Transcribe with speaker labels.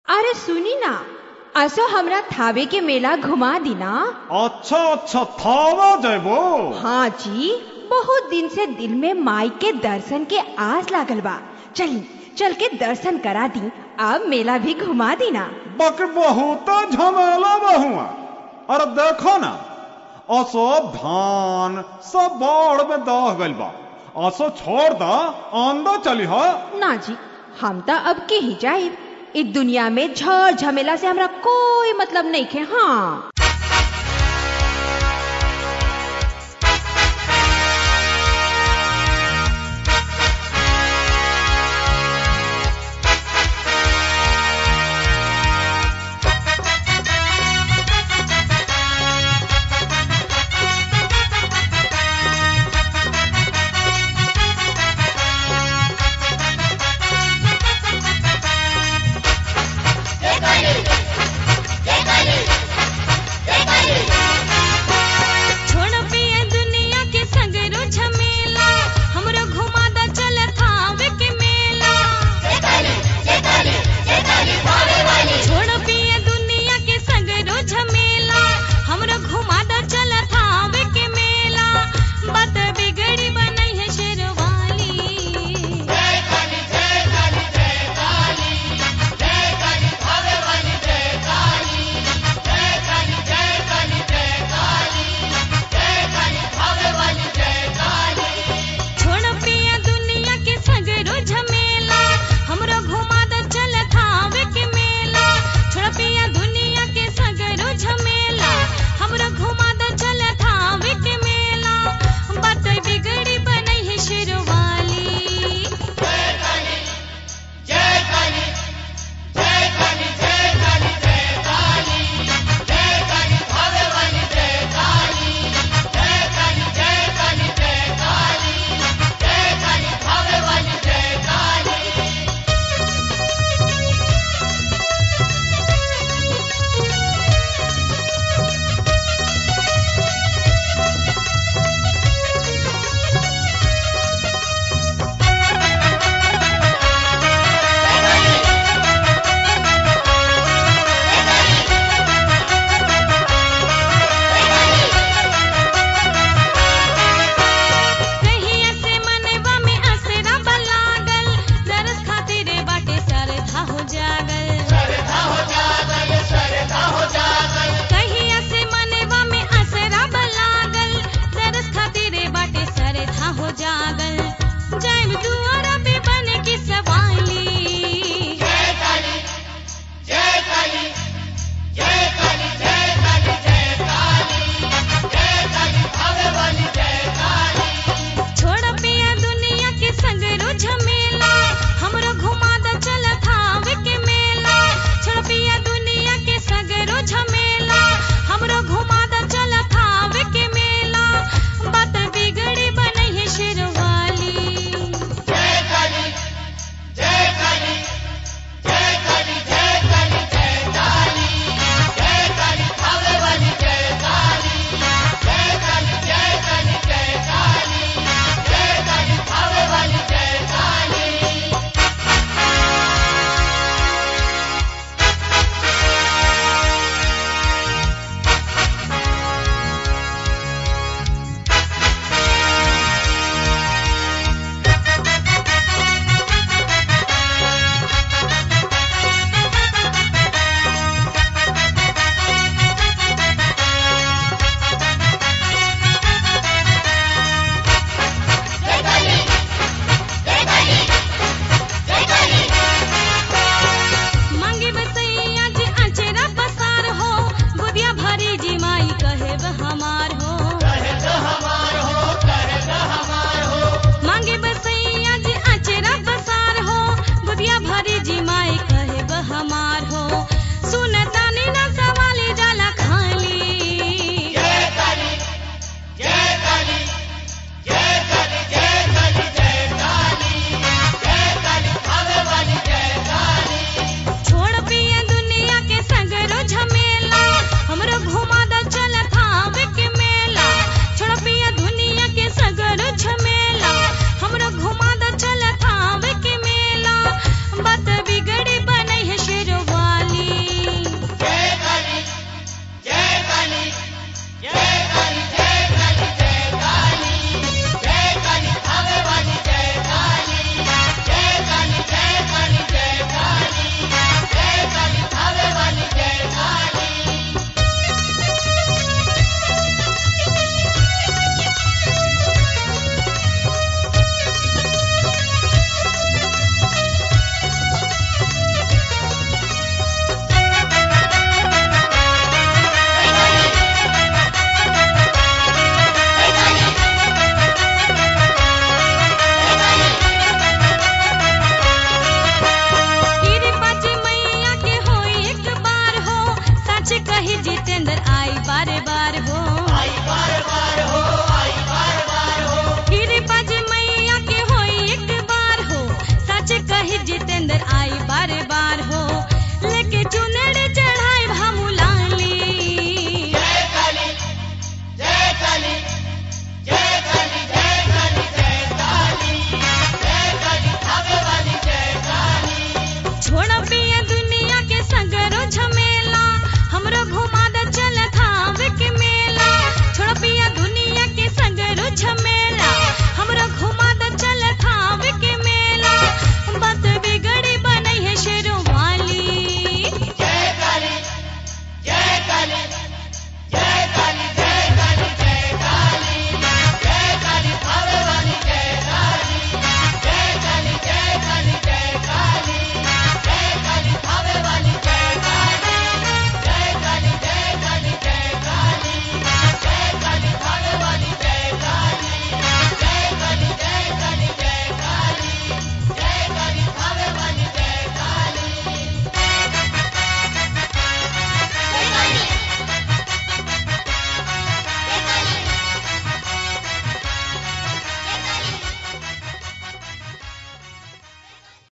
Speaker 1: अरे सुनी ना असो हमरा थावे के मेला घुमा दी ना
Speaker 2: अच्छा अच्छा थावा जयबो
Speaker 1: हाँ जी बहुत दिन से दिल में माई के दर्शन के आस लागल बा चली चल के दर्शन करा दी अब मेला भी घुमा दी ना
Speaker 2: बक बहुत झमेला बहुआ अरे देखो ना असो धान सब बाढ़ में दह गइल बा असो छोड़ दा आंदा चली हा
Speaker 1: ना जी हम तो अब के ही जाए इस दुनिया में झड़ झमेला से हमरा कोई मतलब नहीं खे हाँ